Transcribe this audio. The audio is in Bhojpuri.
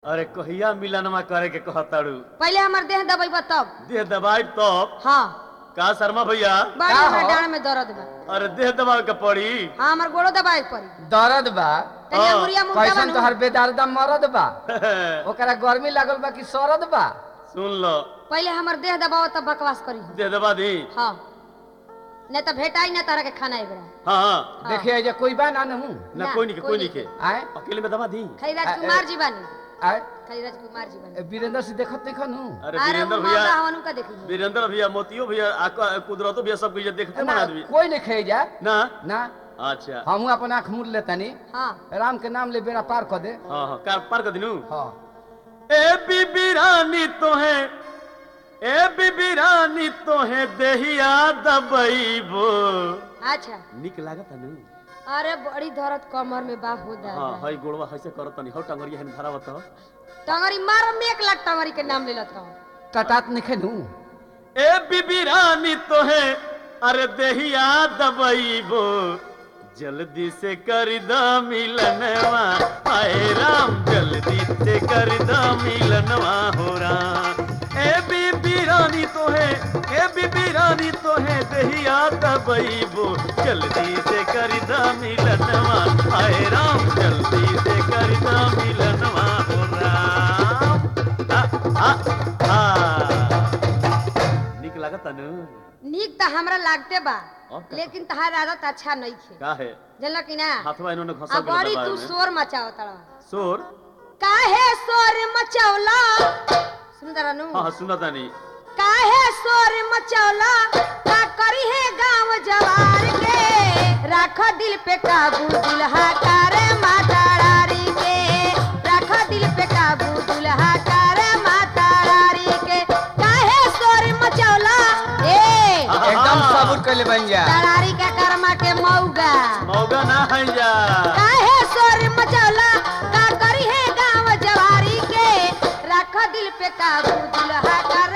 अरे कहिया मिलनमा करे के कहताड़ू पहले हमार देह दबाई तब देह दबाई तब हाँ का शर्मा भैया बड़ी का हमरा हो? डांड में दर्द बा अरे देह दबावे के पड़ी हाँ हमार गोड़ो दबाए के पड़ी दर्द बा तनी हाँ, अंगुरिया मुंह कैसन दबा तोहर बेदर्दा मरद बा ओकरा गर्मी लागल बा कि सरद बा सुन लो पहले हमार देह दबाओ तब बकवास करी देह दबा दी हाँ नहीं तो भेटाई ना तारा के खाना एक हाँ हाँ हाँ। देखिए जे कोई बा ना नहू ना ना, कोई नहीं के कोई कोई नहीं नहीं के आए अकेले में दबा दी खाली आ, राजकुमार ए- जी बानी आए खाली राजकुमार जी बानी ए, वीरेंद्र से देखत नहीं खनू अरे अरे वीरेंद्र वो भैया मौका हवन का देखी वीरेंद्र भैया मोतियो भैया आका- कुदरतो भैया सब कुछ देखते मन आदमी कोई नहीं खाई जा ना ना अच्छा हमहू अपन आँख मूड़ लेतनी हाँ राम के नाम ले बेड़ा पार कर दे हाँ हाँ कार पार कर दिनू हाँ ए बीबी रानी तो है ए बीबी रानी तो है देहिया दबईबो अच्छा निक लागत नु अरे बड़ी दर्द कमर में बा हो हाँ दादा हई गोड़वा हइसे करत तनी हौ टंगरिया हन धरावत हो टंगरी मार में एक लाख टंगरी के नाम ले लत रहो टटात नहीं खेनू ए बीबी रानी तो है अरे देहिया दबईबो जल्दी से कर द मिलनवा आए राम जल्दी से कर द मिलनवा हो राम ए बीबी रानी तो है ए बीबी रानी तो है देहिया दबईबो जल्दी से कर द मिलनवा आए राम जल्दी से कर द मिलनवा हो राम आ, आ, आ। निक लागत नु नीक तो हमरा लागते बा अब का? लेकिन तहार आदत अच्छा नहीं थे का है जानल कि ना हाथवा इन्होंने आ घसा बड़ी तू शोर मचाओ तड़ा शोर काहे शोर मचौला सुंदर अनु हाँ हाँ सुना तानी काहे शोर मचौला का करी है गांव जवार के राख दिल पे काबू दुल्हा करे माता रारी के राख दिल पे काबू दुल्हा करे माता रारी के काहे शोर मचौला ए एकदम सबूर कर ले बन जा तरारी के कर्मा के मौगा मौगा ना है जा काहे शोर मचौला का करी है गांव जवारी के राख दिल पे काबू दुल्हा कर